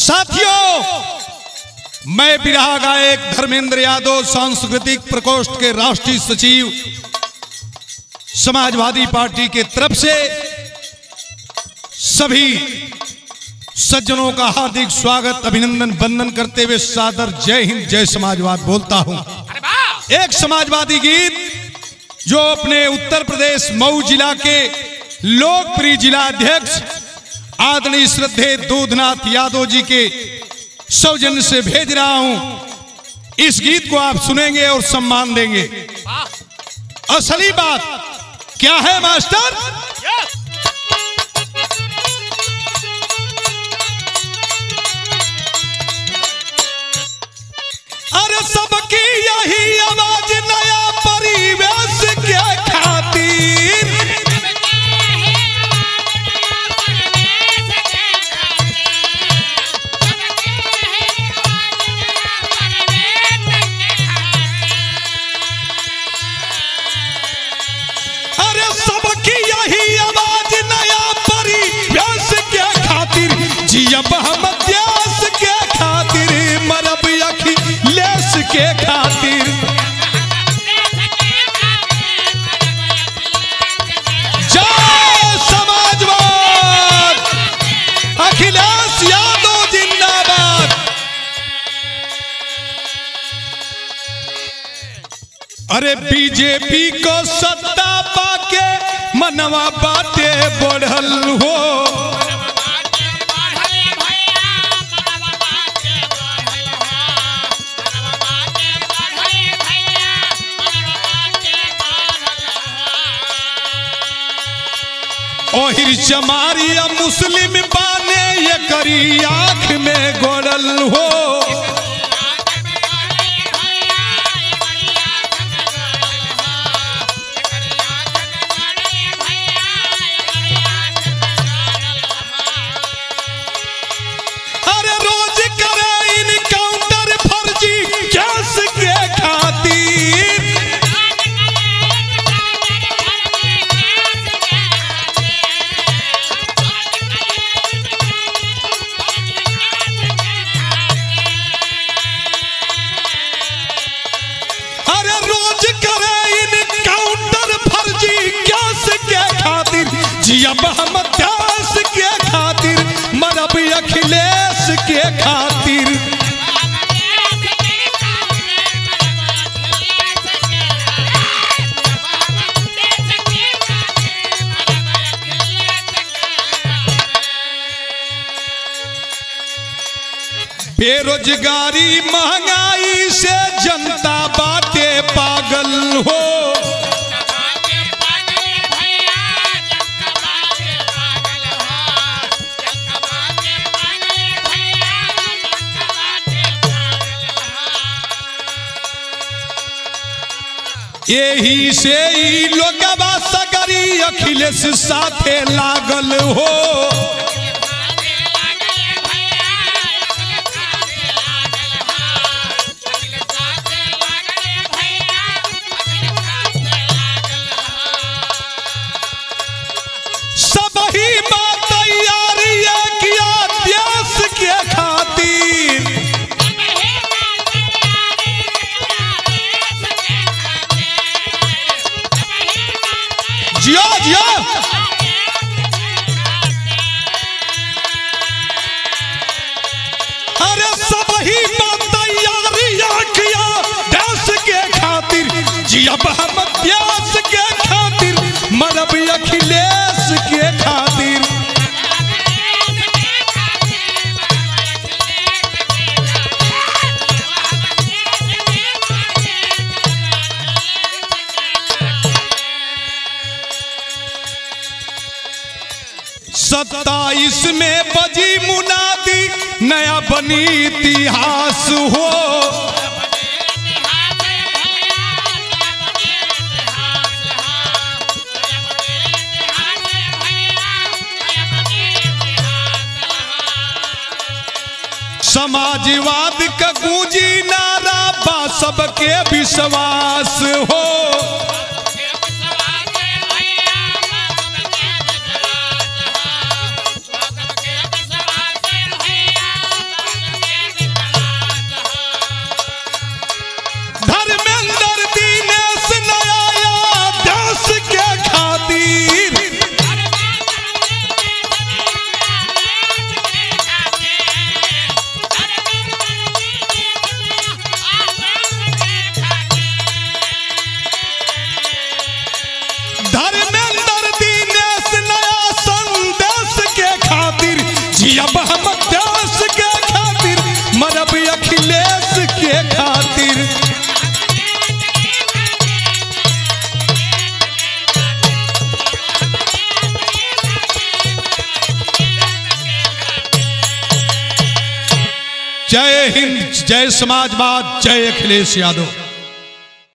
साथियों मैं बिरहा गायक धर्मेंद्र यादव सांस्कृतिक प्रकोष्ठ के राष्ट्रीय सचिव समाजवादी पार्टी के तरफ से सभी सज्जनों का हार्दिक स्वागत अभिनंदन वंदन करते हुए सादर जय हिंद जय समाजवाद बोलता हूं एक समाजवादी गीत जो अपने उत्तर प्रदेश मऊ जिला के लोकप्रिय जिला अध्यक्ष आदरणीय श्रद्धे दूधनाथ यादव जी के सौजन्य से भेज रहा हूं इस गीत को आप सुनेंगे और सम्मान देंगे असली बात क्या है मास्टर अरे सबकी यही आवाज नया परिवेश के खातिर अरे सबकी यही आवाज नया परिवेश के खातिर जियब हम देश के खातिर मरब अखिलेश के खातिर जय समाजवाद अखिलेश यादव जिंदाबाद अरे बीजेपी को सत्ता पाके मनवा बाटे बढ़ल हो ओहिर चमारिया मुस्लिम बाने ये करी आंख में गोड़ल हो अरे रोज करे इनकाउंटर फर्जी केस के खातिर अरे रोज करे इनकाउंटर फर्जी केस के खातिर जियब हम देश के खातिर मरब अखिलेश के खातिर बेरोजगारी महंगाई से जनता बाटे पागल हो यही से ही लोगवा सगरी अखिलेश साथे लागल हो सब ही बात तैयारी किया देश के खातिर जियो जियो अरे सब ही बात तैयारी किया देश के खातिर जियब हम देश के खातिर मरब अखिलेश के खातिर सत्ताईस में बजी मुनादी नया बनी इतिहास हो समाजवाद का गूंजी नारा बा सबके विश्वास हो भैया जय हिंद जय समाजवाद जय अखिलेश यादव